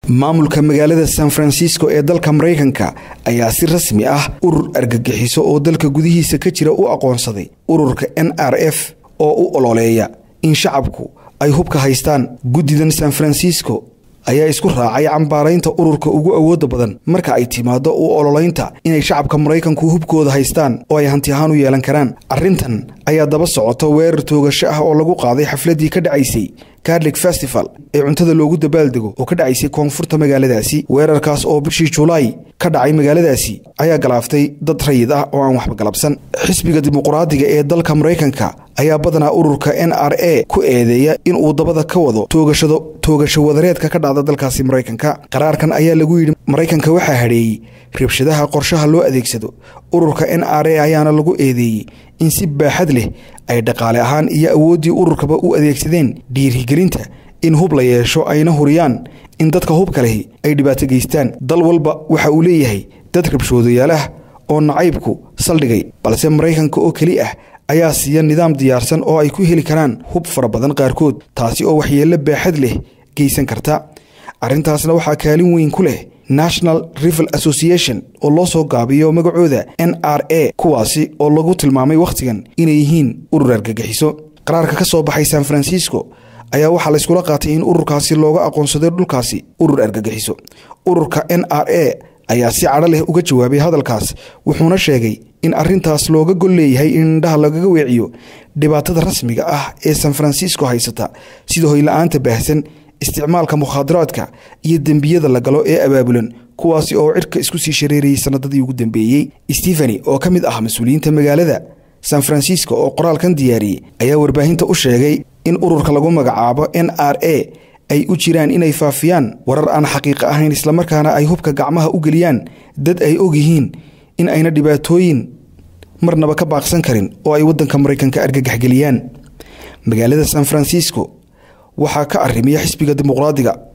maamulka magaalada san francisco ee dalka maraykanka ayaa si rasmi ah urur argagixiso oo dalka gudihiisa ka jira u aqoonsaday ururka n r f oo u ololeeya in shacabku ay hubka haystaan guddidan san francisco ayaa isku raacay cambaaraynta ururka ugu awooda badan marka ay timaado u ololeynta inay shacabka maraykanku hubkooda haystaan oo ay hanti ahaan u yeelan karaan arrintan ayaa daba socota weerar toogasho ah oo lagu qaaday xafladii ka dhacaysay carlig festival ee cuntada loogu dabaaldego oo ka dhacaysay koonfurta magaaladaasi weerarkaas oo bishii julaay ka dhacay magaaladaasi ayaa galaaftay dad rayid ah oo aan waxba galabsan xisbiga dimuqraadiga ee dalka maraykanka ayaa badanaa ururka n r a ku eedeeya in uu dabada ka wado toogashado toogasho wadareedka ka dhacda dalkaasi maraykanka qaraarkan ayaa lagu yidhi maraykanka waxaa hadheeyey rabshadaha qorshaha loo adeegsado ururka n r a ayaana lagu eedeeyey in si baaxad leh ay dhaqaale ahaan iyo awooddii ururkaba u adeegsadeen dhiirigelinta in hub la yeesho ayna huriyaan in dadka hubka lehi ay dhibaato geystaan dal walba waxa uu leeyahay dad rabshoodayaal ah oo nacaybku saldhigay balse maraykanka oo keli ah ayaa siiya nidaam diyaarsan oo ay ku heli karaan hub fara badan qaarkood taasi oo waxyeello baaxad leh geysan karta arrintaasna waxaa kaalin weyn ku leh national rival association oo loo soo gaabiyo magacooda n r a kuwaasi oo lagu tilmaamay wakhtigan inay yihiin urur argagixiso qaraarka ka soo baxay san francisco ayaa waxaa layskula qaatay in ururkaasi looga aqoonsaday dhulkaasi urur argagixiso ururka n r a ayaa si cadho leh uga jawaabay hadalkaas wuxuuna sheegay in arrintaas looga gol leeyahay in indhaha lagaga weeciyo dhibaatada rasmiga ah ee san francisco haysata sida hoyla-aanta baahsan isticmaalka mukhaadaraadka iyo dembiyada la galo ee abaabulan kuwaasi oo cirka isku sii shareerayay sanadadii ugu dambeeyey stefani oo ka mid ah mas-uuliyiinta magaalada san francisco oo qoraalkan diyaariyey ayaa warbaahinta u sheegay in ururka lagu magacaabo n r a ay u jiraan inay faafiyaan warar aan xaqiiqa ahayn islamarkaana ay hubka gacmaha u geliyaan dad ay og yihiin in ayna dhibaatooyin marnaba ka baaqsan karin oo ay waddanka maraykanka argagaxgeliyaan magaalada san francisco waxaa ka arrimiya xisbiga dimuqraadiga